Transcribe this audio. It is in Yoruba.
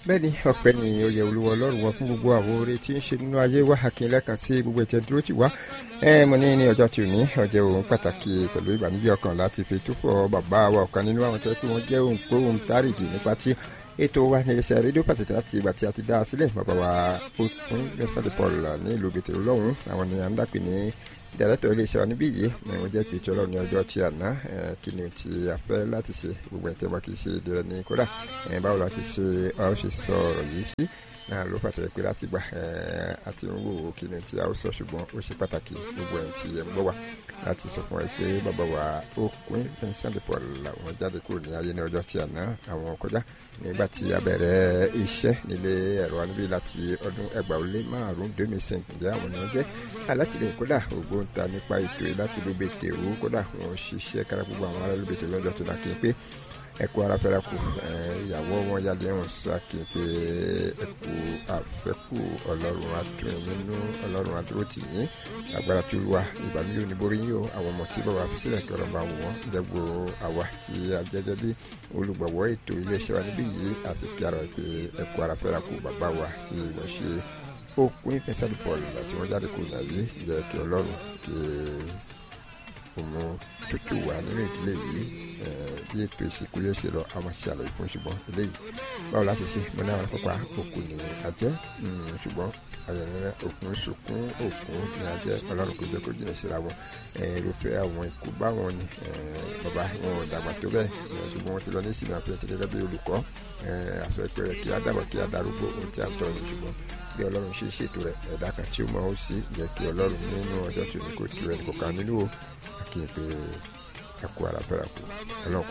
bẹ́ẹ̀ ni ọpẹ́ ni oyè olúwa ọlọ́run wọn fún gbogbo àwọn oore tí ń ṣe nínú ayé wa àkínlẹ̀ kan sí gbogbo ìtẹ́ dúró tì wá ẹ mo ní ní ọjọ́ tí ò ní ọjọ́ òun pàtàkì pẹ̀lú ìbànújẹ́ ọkàn láti fi túfọ̀ bàbá wa ọ̀kan nínú àwọn tẹ́ pé wọ́n jẹ́ òǹkóhùn tárìdì nípa tí ètò wa ní iléeṣẹ́ rédíò pàtàkì láti ìgbà tí a ti dá a sílẹ̀ bàbá wa òpin lẹ́sàdẹ̀ paul ní ìlú bètè lọ́hùn àwọn ni à ń dàpè ní dẹrẹtọ iléeṣẹ́ wa níbí yìí ni wọ́n jẹ́ pèjọ lọ ní ọjọ́ tí àná kí ni tí a fẹ́ láti ṣe gbogbo ẹ̀ tẹ́ wọ́n kì í ṣe ìdílé ní kódà báwo la ṣe ṣe ọ ṣe sọ ọ̀rọ̀ yìí sí náà ló fàṣẹ pé láti gbà àti ń wò kí ni tí a ó sọ ṣùgbọ́n ó ṣe pàtàkì gbogbo ẹ̀ tí ẹ̀ ń gbọ́ wa láti sọ fún wa pé bàbá wa ó pín Vincent de Paul làwọn jáde kúrò ní ayé ní ọjọ́ tí àná àwọn kọjá nígbà tí a bẹ̀rẹ̀ iṣẹ́ nílé ẹ̀rọ níbí láti ọdún ẹgbàá ó lé márùn-ún deux mille cinq ǹjẹ́ àwọn ènìyàn jẹ́ alátìlẹyìn kódà ògbóǹta nípa ètò yìí láti ló bètè ó kódà wọn ṣiṣẹ́ kára gbogbo àwọn ará ló bètè lọ́jọ́ tó dákẹ́ pé ẹkú ara fẹ́ra kù ìyàwó wọn yálé wọn sákè pé ẹkú àfẹ́kù ọlọ́run adùn nínú ọlọ́run adúró tì yín agbára tí olúwa ìbànújẹ́ oníborí yín o àwọn ọmọ tí bàbá fi sílẹ̀ kí ọlọ́run bá wò wọ́n jẹ́gbó àwa tí a jẹ́jẹ́ bí olùgbọ̀wọ́ ètò iléeṣẹ́ wa níbí yìí àti kí ara pé ẹkú ara fẹ́ra kù bàbá wa tí wọ́n ṣe òkun ìfẹsẹ̀ paul àti wọ́n jáde kù láyé jẹ́ kí ọlọ́run kí òun tútù wà nínú ìdílé yìí bí ètò ìsìnkú yóò ṣe lọ àwọn ṣàlàyé fún ṣùgbọ́n eléyìí báwo la ṣe ṣe mo ní àwọn pápá òkú ní ajẹ́ ṣùgbọ́n ayẹyẹ òkun sunkún òkun ní ajẹ́ ọlọ́run kò jẹ́ kó jìnnà síra wọn irúfẹ́ àwọn ikú báwọn ni bàbá wọn ò dàgbà tó bẹ́ẹ̀ ṣùgbọ́n wọn ti lọ ní ìsinmi àpẹẹrẹ gẹ́gẹ́ bí olùkọ́ àṣọ ìpẹrẹ kí á dàgbà kí á darúgbó ohun tí a ń tọ́ ni ṣùgbọ́n bí ọlọ́run ṣe ṣètò rẹ̀ ẹ̀dá kan tí ó mọ̀ ó sí jẹ́ kí ọlọ́run nínú ọjọ́ tí ó ní kó tu ẹnì kọ̀ọ̀kan nínú o kí n pe ẹkú ara fẹ́ra kú ọlọ́run